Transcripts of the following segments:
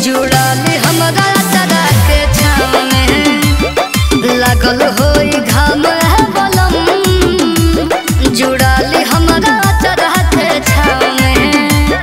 जुड़ाली हमरा चरा के छाव में लागल होई घाम है बलम जुड़ाली हमरा चरा के छाव में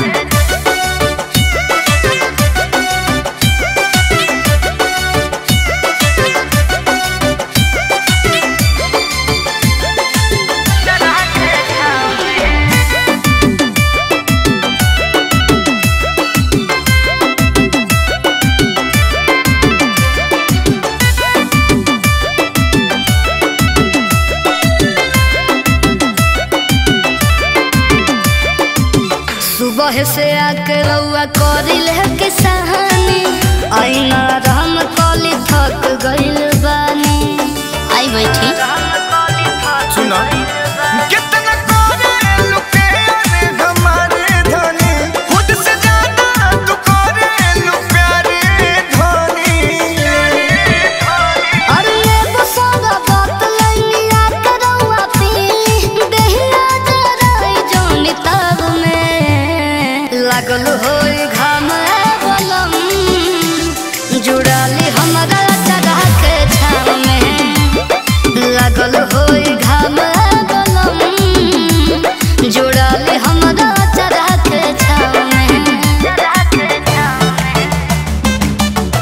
सुबह से आके रउआ करिल है किसानी आईना राम कली थक गइल बानी आई बैठी सुना कितना करे लुके रे हमारे धनी खुद से ज्यादा तू करे लु प्यारे धनी अरे एगो सारा बात लैनी आके रउआ पीली देहिया जराई जौनी ताब में लागल होई घाम है बलम जुड़ाली हमरा चढ़ा के छाव में लागल होई घाम है बलम जुड़ाली हमरा चढ़ा के छाव में चढ़ा के छाव में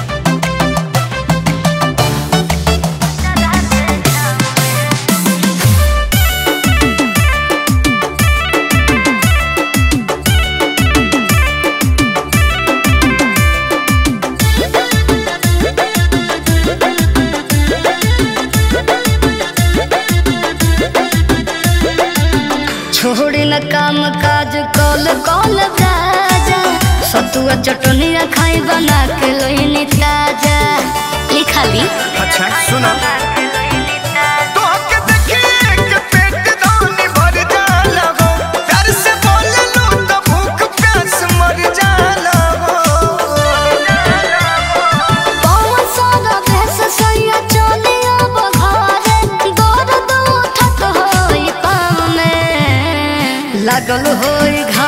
छोड़ी न काम काज कल कल राजा सतुआ चटनिया खाई बना के लोइनी ताजा लिखा ली अच्छा सुना तो के देखिए के पेट दानी भर जाला हो प्यार से बोल लो तो भूख प्यास मर जाला हो पवन सारा भेस सैया चलिया बघारे दौड़ दो ठक होई पाव में लागल होई घा